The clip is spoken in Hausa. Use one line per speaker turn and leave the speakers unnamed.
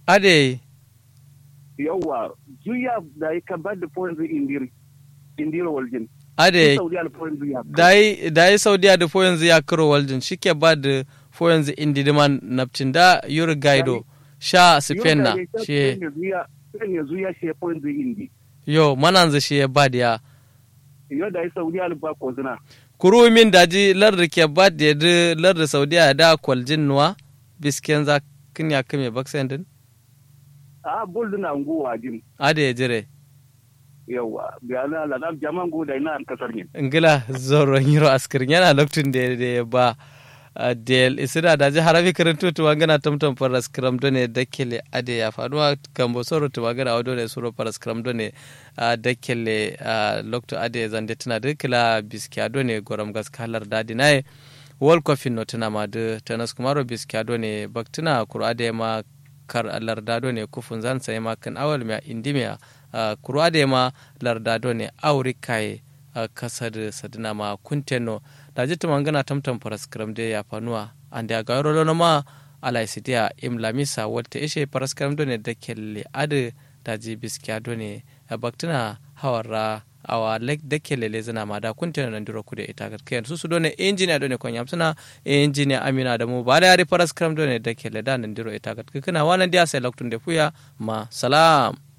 ade
yawa zuya da ya kan ba da point indiri indiri waljin
ade
saudi al point zuya
dai dai saudiya da fo yanzu ya karo waljin shike ba da fo yanzu indi diman napcin da yuri gaido sha sifenna shi
zuya ne zuya shi point indi
yo mananza shi ya ba da ya
yo da ya saudi al ba ko zina
kuru min daji larda ke ba da yadda larda saudiya da kwaljin nuwa bisken za kin ya kame baksen din
a bol na nguwa jin
ade ya jire
yawa ga na la na jaman go da ina an kasar ne
ngila zoron yiro askirin yana lokacin da da ba a del isida da ji harabi karanto to wangana tamtam faras kram done dakele ade ya faduwa kambo soro to wangana wado ne soro faras kram done a dakele a lokto ade zande tana dakila biskiya done goram gas kalar dadi naye wol kofin no tana ma de tanas kumaro biskiya done baktina kuro ade ma kar lardado ne kufun zan sai ma kan awal mai indimiya kuro ade ma lardado ne aurikaye kasar sadina ma kunteno da jitta mangana tamtam paraskram de ya fanuwa ande aga rolo ma ala sidia im lamisa wolte ishe paraskram do ne da kelle ade da ji biskiya do ne baktina hawara awa lek da kelle le zana ma da kunteno nan duro kude ita ga kayan su su do ne engineer do ne kon yamsana engineer amina da mu ba da yari paraskram do ne da kelle da nan duro ita ga kana wannan dia sai loktun de fuya ma salam